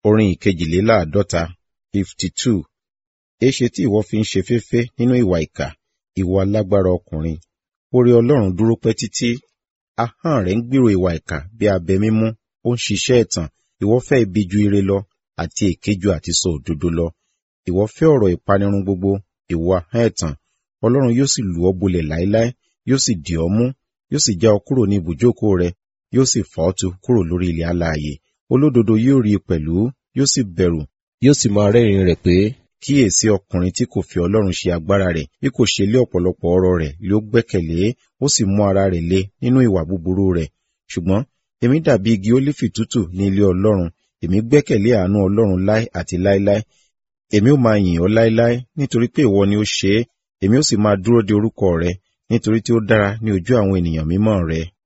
Orin ìkejìléláàádọ́ta fifty two. Èéṣe tí ìwọ fi ń ṣe féfé nínú ìwà ìkà, ìwọ alágbára ọkùnrin? Oore Ọlọ́run dúró pẹ́ títí. Ahọ́n rẹ̀ ń gbèrò ìwà ìkà bí abẹ mímú, ó ń ṣiṣẹ́ ẹ̀tàn. Ìwọ fẹ́ ibi ju ire lọ, àti èké ju àti sọ òdodo lọ. Ìwọ fẹ́ ọ̀rọ̀ ìpanirun gbogbo, ìwọ ahọ́n ẹ̀tàn. Ọlọ́run yóò sì lù ọ́ bolẹ̀ láéláé, yóò sì dì ọ́ mú, yóò sì já ọ kúrò ní ibùjókòó rẹ, yóò sì fà ọ́ tu kúrò lórí ilẹ̀ alààyè. Olódodo yóò rí i pẹ̀lú, yóò sì bẹ̀rù, yóò sì máa rẹ́rìn rẹ̀ pé, kíyèsí ọkùnrin tí kò fi Ọlọ́run ṣe agbára rẹ̀, bí kò ṣe lé ọ̀pọ̀lọpọ̀ ọrọ̀ rẹ̀ lé ó gbẹ́kẹ̀lé, ó sì mú ara rẹ̀ le nínú ìwà búburú rẹ̀. Ṣùgbọ́n èmi dàbí igi ólífì tútù ní ilé Ọlọ́run, èmi gbẹ́kẹ̀lé àánú Ọlọ́run láé àti láéláé. Èmi ó máa yìn ọ́ láéláé, nítorí pé ìwọ ni ó ṣe é, èmi ó sì máa dúró de orúkọ rẹ, nítorí tí ó dára ní ojú àwọn ènìyàn mímọ́ rẹ.